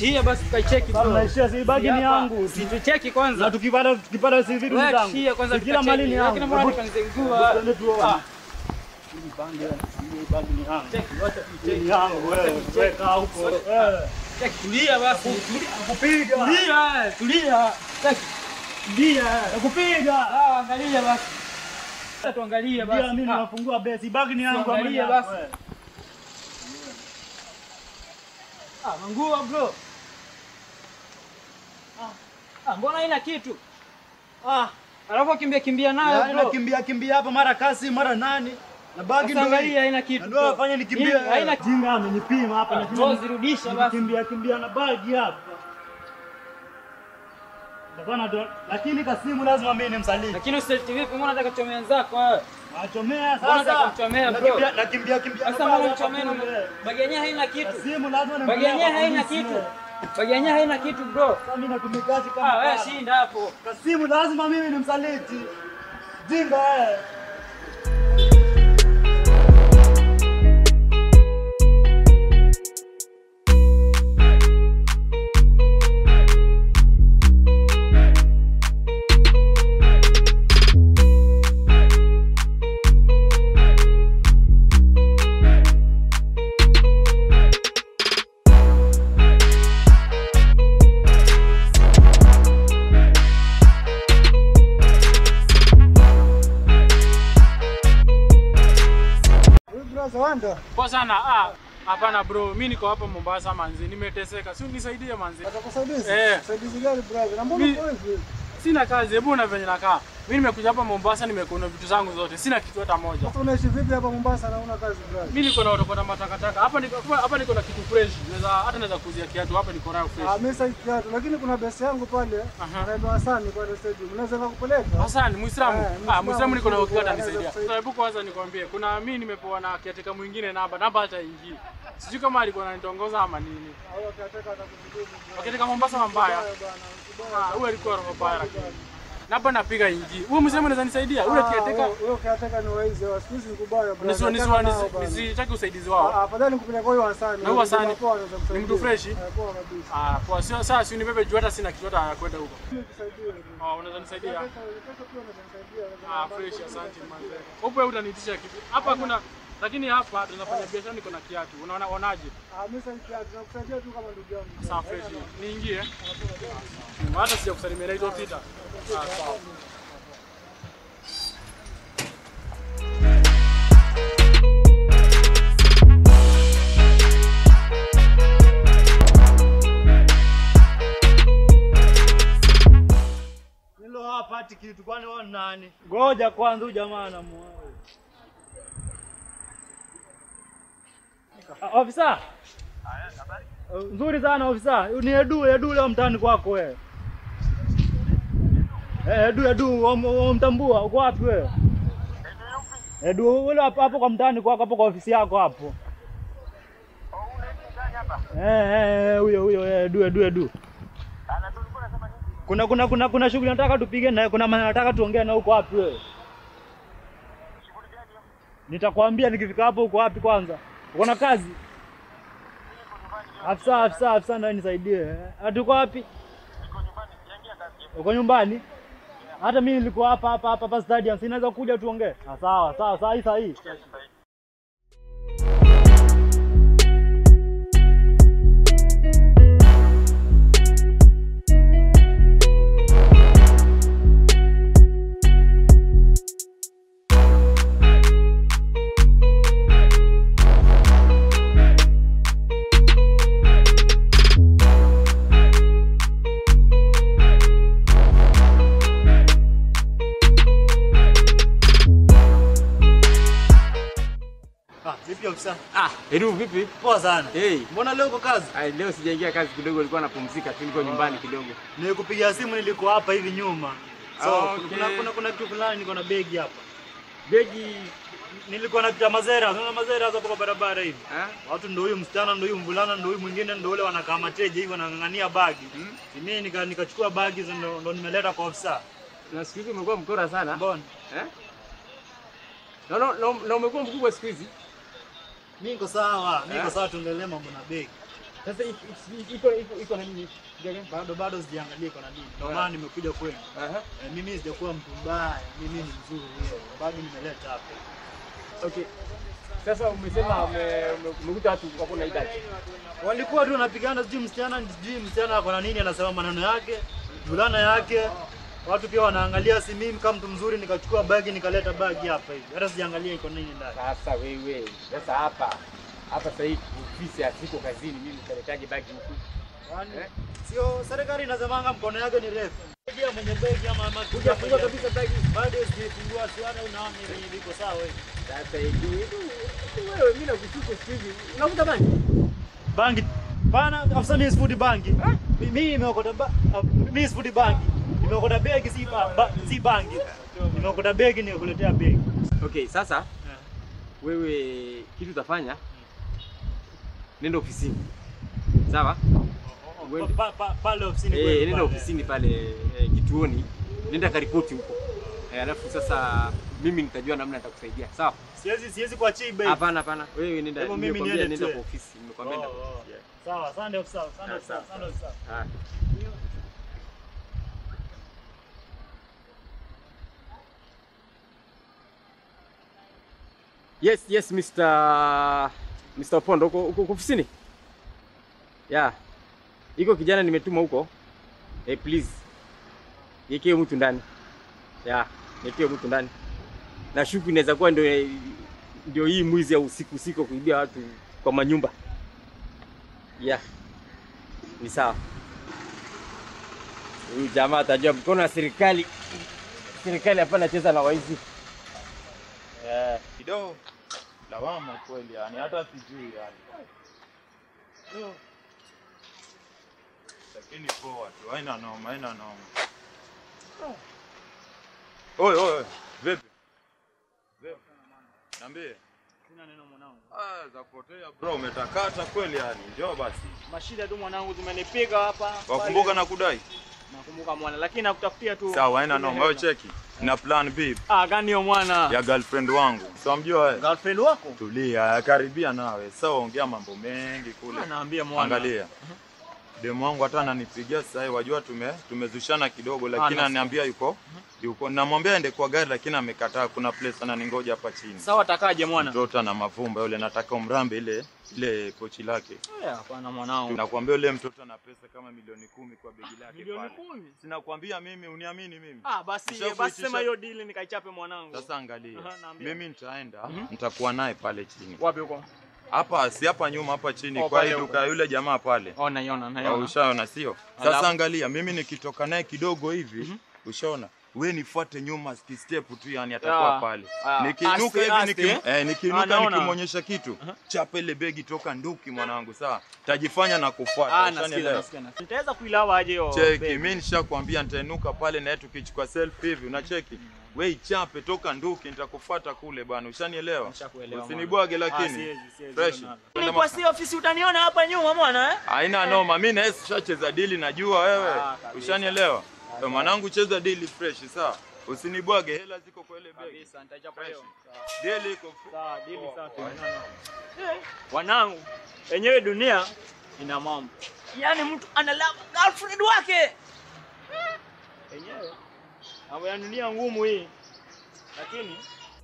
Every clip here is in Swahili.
Shia basi tukaicheki Sasa bro. naishia si bagi ni yangu. Si tucheki Na kwanza. tukipata tukipata si vitu Wewe zangu. shia kwanza Si kila mali ni tukacheki. yangu. Lakini mbona Hebu- tukanizengua? Twende tuone. Ah. Hii bangi hii bangi ni yangu. Cheki, wacha Hii tuicheki. ni yangu wewe. Weka huko. Eh. Cheki, tulia basi. Kupiga. Tulia, tulia. Cheki. Tulia. Kupiga. Ah, angalia basi. Sasa tuangalie basi. Ndio mimi Ah, nafungua besi. Bagi ni yangu ama ni Tuangalie yako, basi. wewe? Ah, mangua bro. Ah, ah, mbona haina kitu? Ah, Alafu kimbia kimbia nayo yaani bro. nakimbia kimbia hapa mara kasi mara nani. Na bagi Sasa ndio hii. angalia haina kitu. Ndio bro. afanye nikimbie. Hii Haina jinga amenipima hapa na Bro, zirudisha basi. Kimbia kimbia na bagi hapa. Bwana ndo lakini kasimu lazima mimi nimsaliti. Lakini usileti vipi? Mbona nataka kuchomea wenzako wewe? Achomea Mbona sasa. nataka kuchomea, bro? Nakimbia nakimbia kimbia. na Sasa bagi mbona hapa mchomea na kule. bagi yenyewe haina kitu? Kasimu lazima Bagi yenyewe haina polisi. kitu. Bagi yenyewe haina kitu bro. Sasa mimi natumikaje kama Ah, wewe baba? shinda hapo. Kasimu lazima mimi nimsaliti. Jinga wewe. Poa sana. Ah, hapana bro. Mimi niko hapa Mombasa manzi. Nimeteseka. Si unisaidie manzi. Atakusaidizi? Eh. Saidizi gani brother? Na mbona Mi- uko hivi? Sina kazi. Hebu na venye nakaa. Mimi nimekuja hapa Mombasa nimekuona vitu zangu zote. Sina kitu hata moja. Sasa unaishi vipi hapa Mombasa na una kazi brother? Mimi niko na utokota matakataka. Hapa niko hapa niko na kitu fresh. Naweza hata naweza kuuzia kiatu hapa niko nayo Ah, fresh. mimi sasa kiatu lakini kuna besi yangu pale. Aha. Anaitwa Hassan pale stadium. Unaweza kupeleka? Hassan, Muislamu. Eh, Ah, Muislamu, Muislamu niko na uhakika anaweza atanisaidia. kusaidia. Hebu kwanza nikwambie, kuna mimi nimepewa na kiateka mwingine namba, namba hata ingii. Sijui kama alikuwa ananitongoza ama nini. Au akataka atakujibu. Wakiateka Mombasa mambaya. Ah, huyo alikuwa roho mbaya lakini. Namba napiga ingii. Huyo Muislamu anaweza nisaidia. Ule kiateka Wewe ukiateka ni waizi wa siku hizi ni kubaya brother. nisiwa Achana nisiwa nao bana. nisitaki usaidizi Ah, wao. afadhali nikupeleka kwa huyo Hassan. Na huyo Hassan, Poa, anaweza ni kusaidia. mtu freshi? Eh, Poa kabisa. Ah, kwa sio sasa si unibebe juu hata sina kitu hata ya kwenda huko. Mimi nisaidie. Ah, unaweza nisaidia? Pesa pesa pia unaweza nisaidia. Ah, fresh, asante manze. Huko wewe utaniitisha kitu. Hapa kuna lakini hapa tunafanya biashara niko na kiatu. Unaona onaje? Ah, mimi sasa kiatu nakusaidia tu kama ndugu yangu. Sawa fresh. Niingie. Hata sija kusalimia naitwa Peter. Ah, sawa. Nilo hapa ati kitu kwani wewe ni nani? Ngoja kwanza huyu jamaa anamuoa. Ah, Ofisa. Uh, Nzuri sana ofisa. Ni Edu, Edu leo mtaani kwako wewe. Eh, Edu, Edu, wamtambua uko wapi wewe? Edu, ule hapo hapo kwa mtaani kwako hapo kwa ofisi yako hapo. Eh, eh, eh, huyo huyo eh, Edu, Edu, Edu. Kuna kuna kuna kuna shughuli nataka tupige naye, kuna maana nataka tuongee na uko wapi wewe? Nitakwambia nikifika hapo uko wapi kwanza. Uko na kazi? Afisa, afisa, afisa ndio nisaidie. Ati uko wapi? Uko nyumbani? Hata mimi nilikuwa hapa hapa hapa hapa stadium, sinaweza kuja tuongee. Ah, sawa, sawa, sawa, hii sahihi. Ah, vipi ofisa? Ah, Edu vipi? Poa sana. Hey. Mbona leo uko kazi? Ay, leo sijaingia kazi kidogo, nilikuwa napumzika tu, niko nyumbani kidogo. Nilikupigia simu nilikuwa hapa hivi nyuma. So, Okay. kuna kuna kuna kitu fulani niko na begi hapa. Begi Nilikuwa na cha mazera, unaona mazera hapo kwa barabara hivi. ah? Watu ndio huyu msichana ndio huyu mvulana ndio huyu mwingine ndio ule wanakaa mateja hivi wanang'ang'ania bagi. Hmm? Mimi nika nikachukua bagi hizo ndo, ndo nimeleta kwa ofisa. Na siku hizi umekuwa mkora sana. Mbona? Eh? Na, na, na, na umekuwa mkubwa siku hizi. Mimi niko sawa, mimi niko Eh? sawa tuendelee mambo na begi. Sasa iko iko iko iko na nini? Bado bado sijaangalia iko na nini. Ndio maana nimekuja kwenu. Aha. Eh, Mimi sijakuwa mtu mbaya, mimi ni mzuri. Bado nimeleta hapa. Okay. Sasa umesema ume- ume- umekuta watu wako na idadi. Walikuwa tu wanapigana, sijui msichana sijui msichana ako na nini, anasema maneno yake, vulana yake. Watu pia wanaangalia, si mimi kama mtu mzuri nikachukua bagi nikaleta bagi hapa hivi. Hata sijaangalia iko nini ndani. Sasa wewe, sasa hapa hapa sasa hivi ofisi hasiko kazini, mimi nitaletaje bagi huku? Yaani Eh? sio serikali inasemanga mkono yake ni refu. Pia mwenye begi ama ama Kuja funga kabisa bagi. bado sijafungua, siona unaona hivi viko sawa hivi. Sasa hivi hivi wewe, mimi nakushika siku hizi. Unavuta bangi? Bangi pana afisa mimi sifuti bangi. Mi- Mimi nimeokota ba, ah, mimi sifuti bangi. Nimeokota begi si ba, ba, si bangi. Nimeokota begi nikuletea begi. Okay, sasa wewe kitu utafanya nenda ofisini. Sawa? Uende. Pa- pa- Pale ofisini Eh, kwenu nenda pale. ofisini pale eh, kituoni. Nenda karipoti huko. Eh, alafu sasa mimi nitajua namna nitakusaidia. Sawa? Siwezi siwezi kuachia bei. Hapana, hapana. Wewe nenda Hebu mimi nimekwambia niende nenda tu. kwa ofisi. Nimekwambia nenda Oh, kwa oh. ofisi. yeah. Sawa, asante ofisa, asante Ah, ofisa, sawa, asante ofisa. Ah. Yes, yes, Mr. Mr. Opondo, uko uko uko ofisini? Yeah. Iko kijana nimetuma huko. Eh, please. Niekee mtu ndani. Yeah, niekee mtu ndani. Na shuku inaweza kuwa ndio ndio hii mwizi ya usiku usiku kuibia watu kwa manyumba. Yeah. Ni sawa. Huyu jamaa atajua mkono wa serikali. Serikali hapana cheza na waizi. Eh, kidogo lawama kweli yani, hata sijui yani. Yo. Lakini poa tu, haina noma, haina noma. Oi, oi, oi, vipi? Vipi? Niambie. Sina neno mwanangu. Ah, za kupotea bro, umetakata kweli yani. Njoo basi. Mashida tu mwanangu zimenipiga hapa. Wakumbuka pale. na kudai. Nakumbuka mwana, lakini nakutafutia tu. Sawa, haina noma. Wewe Hela. cheki. Na plan B Ah, gani hiyo mwana? ya girlfriend wangu. So mjua wewe. Girlfriend wako? Tulia, karibia nawe. Sawa, ongea mambo mengi kule. Ah, naambia mwana. Angalia. Demu wangu hata ananipigia sasa hivi, wajua tume tumezushana kidogo, lakini nasikia. ananiambia yuko yuko, namwambia aende kwa gari, lakini amekataa. Kuna place ananingoja hapa chini. Sawa takaje mwana? Mtoto ana mavumba yule, nataka umrambe ile ile pochi lake. Eh, Hapana mwanangu. Nakwambia yule mtoto ana pesa kama milioni kumi kwa begi lake Milioni pale. kumi? Sinakwambia mimi, uniamini mimi. Ah, basi Nishakuitisha- basi sema hiyo deal nikaichape mwanangu. Sasa angalia, Aha, naambia. mimi nitaenda, nitakuwa naye pale chini wapi huko? hapa, si hapa nyuma, hapa chini Oh, kwa pale hii huko. duka ya yule jamaa pale. Oh, naiona Au naiona. Ushaona sio? Alafu? Sasa angalia, mimi nikitoka naye kidogo hivi, ushaona we nifuate nyuma step tu, yani atakuwa Ah, pale. ah. Nikiinuka Aste, hivi aste, nikim, eh? eh, Ah, nikiinuka naona. nikimwonyesha kitu, chapa ile begi toka nduki mwanangu, sawa? Tajifanya na kufuata, Ah, nasikia ushanielewa? nasikia. nasikia. Nitaweza kuilawa aje hiyo? Cheki, babe? mimi nishakwambia nitainuka pale na yetu tukichukua selfie hivi, unacheki? We ichape toka nduki, nitakufuata kule bwana, ushanielewa? Nishakuelewa, Usinibwage mwana. Ah, lakini. siwezi, siwezi, Fresh. nalo. Twende Kwa ma- si ofisi utaniona hapa nyuma mwana eh? Haina noma, mimi na Yesu tushacheza dili, najua wewe. Ah, kabisa. Ushanielewa? Kwa mwanangu cheza dili fresh, sawa? Usinibwage, hela ziko kwa ile begi. Kabisa, nitachapa Fresh. hiyo. Dili iko Sawa, dili Poa, safi. poa. Eh, Wanangu, wenyewe dunia ina mambo. Yaani mtu analava girlfriend wake. Wenyewe mambo ya dunia ngumu hii. Lakini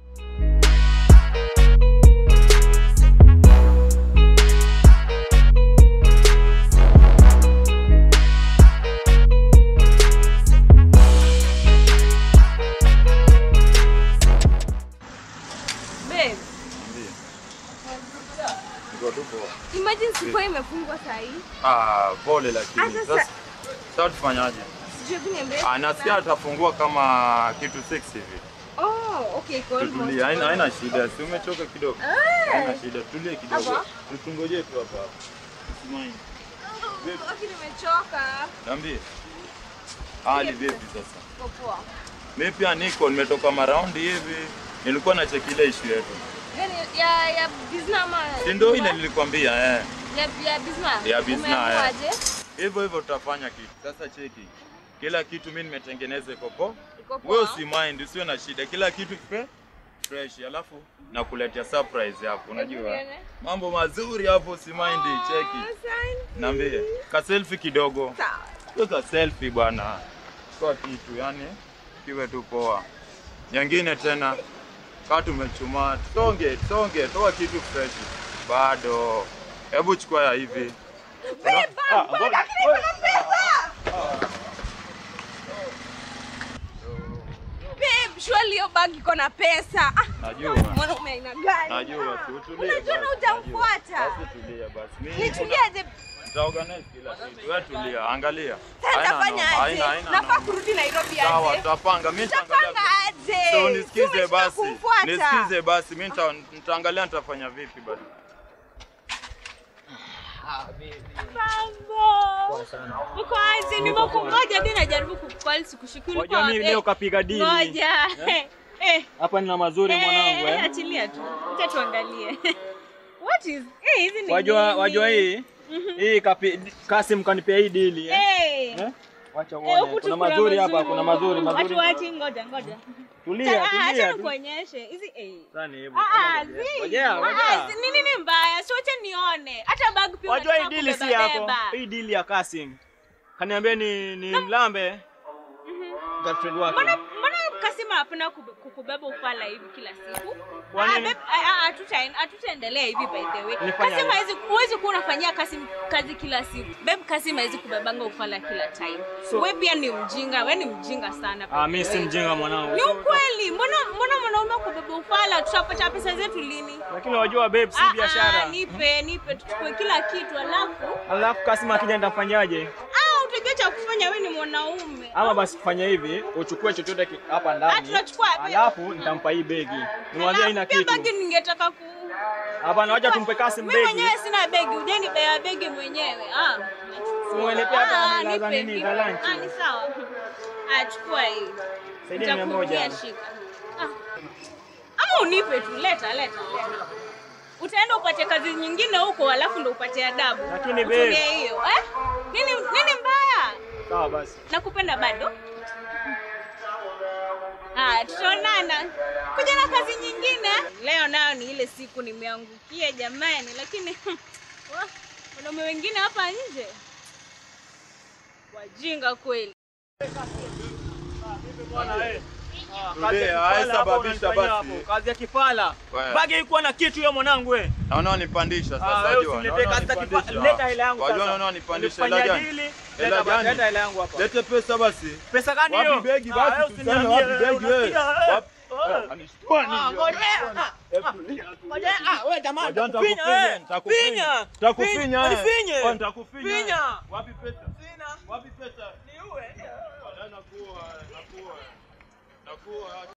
Babe, Ndiyo. Niko tu poa. imagine siku imefungwa saa hii. Ah, pole lakini. Ah, sasa- Sasa sasa tufanyaje? Sijui hebu niambie. Ah, nasikia atafungua kama kitu 6 hivi. Oh, okay, iko almost. Tutulie, haina haina shida. Si umechoka kidogo? Haina shida. Tulie kidogo. Hapa? Tutungojee tu hapa. hapa. Usimaini. Okay, nimechoka. Niambie. Hali vipi sasa? Iko poa. Mimi pia niko nimetoka maraundi hivi. Nilikuwa na check ile issue yetu. Gani ya ya business ama? Si ndio ile nilikwambia eh. ya ya business. Ya business, Umeamuaje? Hivyo hivyo tutafanya kitu. Sasa cheki. Kila kitu mimi nimetengeneza iko poa. Iko poa. Wewe usi mind, usiwe na shida. Kila kitu kipe fresh, alafu nakuletea surprise hapo, unajua nione. mambo mazuri hapo, usimindi. Cheki, Asante. niambie ka selfie kidogo, Sawa. weka selfie bwana, kwa kitu yani kiwe tu poa. Nyingine tena kaa tumechumaa, songe songe, toa kitu fresh bado. Hebu chukua ya hivi Beba, beba, lakini kuna pesa. Babe, surely hiyo bag iko na pesa. Ah, Najua. mwanaume aina gani? Najua, Ah, si utulie Unajua na basi, hujamfuata. Basi tulia basi. Mimi Nituliaje? nitaorganize kila kitu. Wewe tulia, angalia. Sasa Haina nitafanya noma, aje? haina- haina Nafaa noma. kurudi Nairobi Sawa, aje? tutapanga. Mimi nitaangalia. Tutapanga aje? So Si nisikize umeshinda basi. kumfuata. Nisikize basi. Mimi nita- nitaangalia nitafanya vipi basi. Mambo. Uko aje? Nimekungoja mimi najaribu kukucall sikushukuru Wajua mimi leo kapiga dili. Ngoja. Eh. Hapa nina mazuri mwanangu Eh, eh. achilia tu. Acha tuangalie. What is? Eh, hizi ni Wajua nini? wajua hii? Hii kapi Kasim kanipea hii dili eh. Eh. Eh? Wacha Eh, uone. huku tu Kuna mazuri hapa, kuna mazuri mazuri. Watu wachi ngoja ngoja. Tulia, Acha tulia. tu. nikuonyeshe. Hizi eh. Sasa hebu. Ah, Ngoja, zi. Ngoja, Ah, ngoja. zi- nini ni mbaya? Si wacha nione. Hata bag pia Wajua hii unataka dili si kubeba yako. beba. Hii dili ya Kasim. Kaniambia ni ni mlambe. Girlfriend wake. Mbona mbona Kasima hapana kube- kukubeba ufala hivi kila siku? Kwa Ah, nini? babe, ah, ah, hatuta- Hatutaendelea hivi by the way. Nifanye Kasima aje? hizi huwezi kuwa unafanyia Kasim kazi kila siku. Babe, Kasima hizi kubebanga ufala kila time. So- wewe pia ni mjinga, wewe ni mjinga sana. by Ah, the mimi si way. mjinga mwanangu. Ni ukweli. Mbona mbona mwanaume kubeba ufala? Tutapata pesa zetu lini? Lakini wajua babe si Ah, ah, biashara. nipe nipe tuchukue kila kitu alafu Alafu Kasim akija nitafanyaje? ah utajua cha kufanya wewe ni mwanaume. Ama basi fanya hivi, uchukue chochote ki- hapa Ah, ndani. tunachukua wapi? Alafu nitampa hii begi. Nimwambie haina Alafu pia kitu. bagi ningetaka ku Hapana, wacha tumpe Kasim Mimi begi. mwenyewe sina begi, ujeni bea begi mwenyewe. Ah. Umelepea hata Ah, hela za nipe, nini nipe. za lunch. Ah, ni sawa. Ah, chukua hii. Saidia mia moja. Nitakurudia, shika. Ah. Ama unipe tu, leta leta leta. Utaenda upate kazi nyingine huko alafu ndo upate adabu. Lakini babe. Utumie hiyo. Eh? Nini nini mbaya? Sawa basi. Nakupenda bado. Ah, tutaonana. Kuja na kazi nyingine. Leo nayo ni ile siku nimeangukia jamani, lakini wah, wanaume wengine hapa nje wajinga kweli. Tulia, haisababisha basi. Kazi ya kifala. Wewe. Bagi ikuwa na kitu hiyo mwanangu we. Naona unanipandisha Ah, sasa wewe wajua. usiniletee Naona kazi za unanipandisha. kifala. Leta hela yangu Wajua sasa. naona unanipandisha hela Nilifanyia gani? dili. Hela Leta basi, gani? leta hela yangu hapa. Lete pesa basi. Pesa gani hiyo? Wapi begi Ah, basi? wewe Tuseme usiniambie, wapi begi wewe? unasikia, eh? Wapi? Eh. Anishtua nini? Ah, ngoja. Ah, Hebu tulia, tulia. ngoja. Ah, wewe jamaa Wajua nitakufinya, nitakufinya, eh. nitakufinya. Finya. Nitakufinya, eh. Unifinye. Oh, nitakufinya, eh. Finya. Wapi pesa? Sina. Wapi pesa? Niue. Nakuwa, nakuwa. Nakuwa.